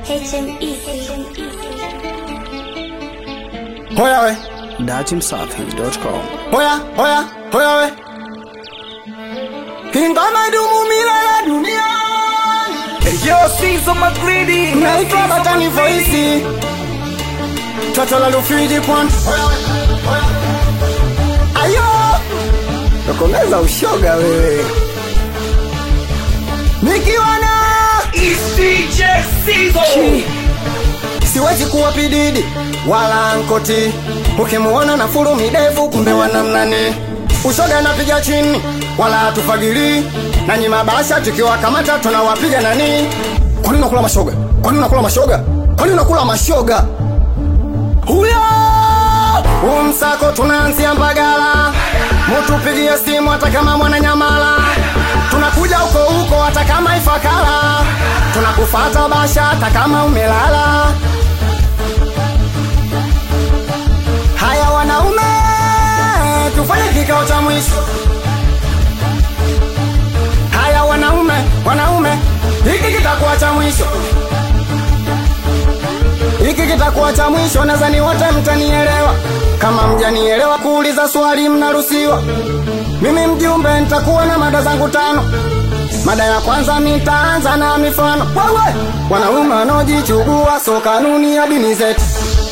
HME. Hoya we, datimsafi.com hoya, hoya, hoya we. Ingoma dumu milele duniani. Yo, Sizo Magridi Naitwa Batani Voice. Toto la Rufiji Pwani. Ayo! Tokomeza ushoga wewe. Nikiwa na DJ Sizo siwezi kuwa pididi wala nkoti ukimuona na furu midevu kumbe wanamnani ushoga napiga chini wala hatufagili nanyi mabasha tukiwa kamata tunawapiga nani kwani unakula mashoga kwani unakula mashoga kwani unakula mashoga huyo umsako tunaanzia mbagala mutupigie simu hata kama mwananyamala tunakuja huko huko hata kama ifakala tunakufata basha hata kama umelala haya wanaume tufanye kikao cha mwisho haya wanaume wanaume hiki kitakuwa cha mwisho hiki kitakuwa cha mwisho nadhani wote mtanielewa kama mjanielewa kuuliza swali mnaruhusiwa mimi mjumbe nitakuwa na mada zangu tano mada ya kwanza nitaanza na mifano wewe wanaume wanaojichugua so kanuni ya dini zetu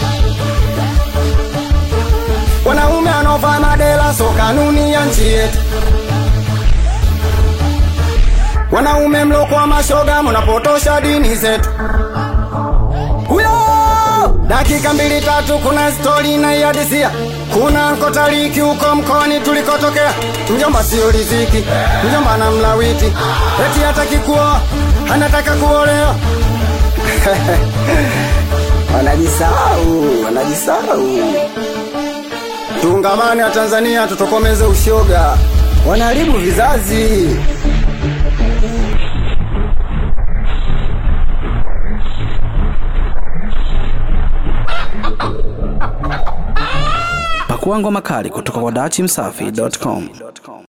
wanaume wanaovaa madela so kanuni ya nchi yetu wanaume mlokwa mashoga mnapotosha dini zetu huyo dakika mbili tatu kuna stori inaihadisia kuna nkotaliki huko mkoani tulikotokea mjomba sio riziki mjomba na mlawiti eti hataki kuoa anataka kuolewa wanajisahau wanajisahau tuungamane wa tanzania tutokomeze ushoga wanaharibu vizazi pakua ngoma kali kutoka kwa datimsafi.com